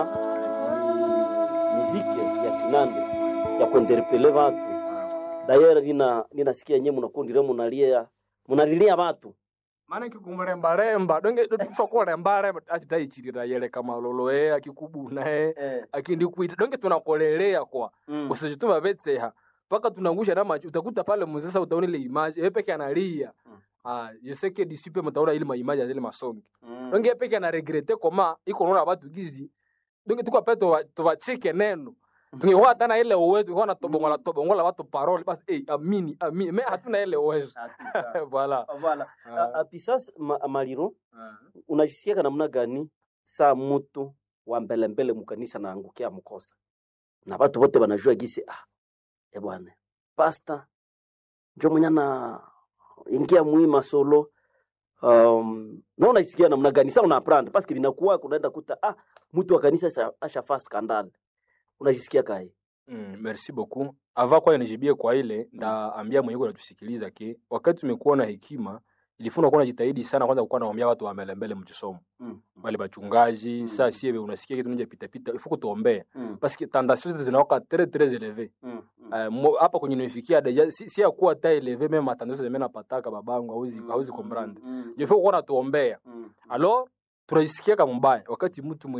miziki ya kinande ya kuenderepele watu dayera nina ninasikia nye munakundire munalia munalilia watu maana kikumulembalemba donge tufa kulembalemba achitaichirira yele kama loloe akikubuna e eh. akindikuita donge tunakolelea kwa mm. usijituma vetseha mpaka tunangusha na macho utakuta pale muzesa utaona ile image yeye peke analia Mm. ah je sais que d'ici peu mtaona ile maimage ya zile masongi mm. donge yeye peke ana regrete koma iko naona watu gizi donge tuko pale to tubachike neno tungekuwa hata na ile uwezo tungekuwa na tobongola tobongola watu parole basi eh amini amini me hatuna ile uwezo Hakika. voilà Voilà. Ah. A- a- Pisas ma, maliro unajisikiaka namna gani saa mutu wa mbelembele mukanisa naangukia mkosa na watu wote wanajua gisi ah, e bwana pasta njo mwenye na ingia mwima solo um, na unajisikia namna gani saa unaprendre paske vinakuwa kunaenda kuta ah, mtu wa kanisa asha- ashafaa skandal unajisikia kae Mm, merci beaucoup. Ava kwa nijibie kwa ile ndaambia mwenyewe natusikiliza ke wakati tumekuwa na hekima ilifuna kuwa najitahidi sana kwanza kukuwa naambia watu wa mbele mbele mchisomo mm. wale bachungaji Mm. saa sie unasikia kitu nje pita pita ifuko tuombee mm. parce que tentation zetu zinawaka très très élevé mm. mm. Eh, mo- hapa kwenye nimefikia deja si, si ya kuwa ta élevé même matandazo zime napataka babangu hauzi hauzi comprendre mm. je faut kuwa natuombea mm. alors tunaisikia kama mbaya wakati mtu